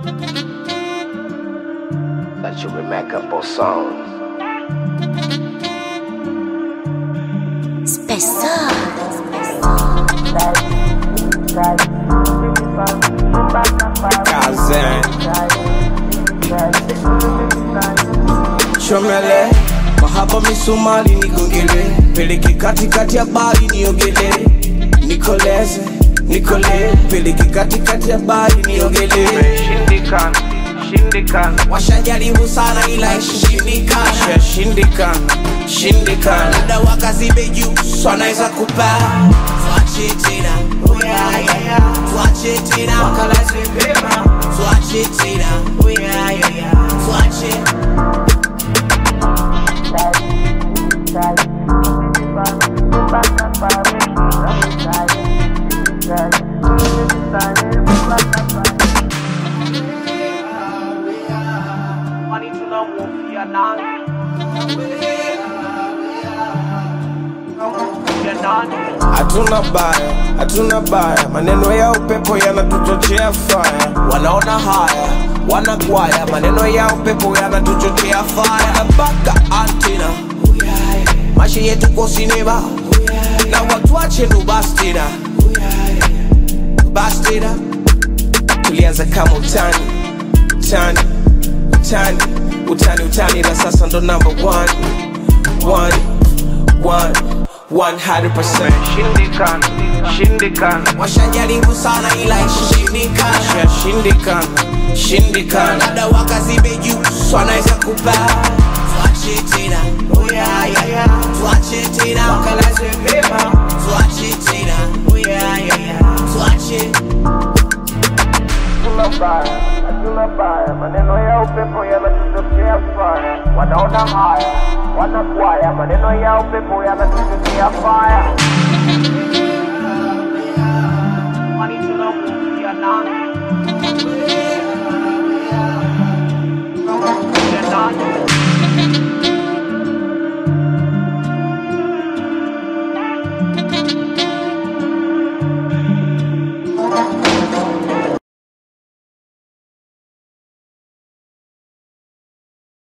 That you would make up a song. Kazan Chomele Mahaba misumali nigongele Peleke katikati ya bari niogele Nikoleze Nikole Peleke katikati ya bari niogele Shindikana, shindikana, Washajaribu sana ila ishindikana Shindikana Shindikana Muda wakazibe juu So anaweza kupaa Tuache tena Oh yeah yeah yeah Tuache tena Wakalaze pema Tuache tena Oh yeah yeah yeah Tuache kwani tunamhofia nani? Tunamhofia nani? Hatuna baya, hatuna baya, maneno ya upepo yanatuchochea faya. Wanaona haya, wanakwaya, maneno ya upepo yanatuchochea faya. Mpaka antina, maisha yetu kwa sinema, na watu wache ndo basi tena, basi tena. Tulianza kama utani, utani, utani, utani, utani, na sasa ndo number one, one, one, 100%. Shindikana, shindikana, washajaribu sana ila ishindikana shindikana shindikana labda wakazibe juu so anaweza kupaa tuache tena oh yeah, yeah, yeah. tuache tena wakalaze pema tuache tena oh yeah, yeah, yeah. tuache hatuna baya, hatuna baya, maneno ya upepo yanatuchochea faya. Wanaona haya, wanakwaya, maneno ya upepo yanatuchochea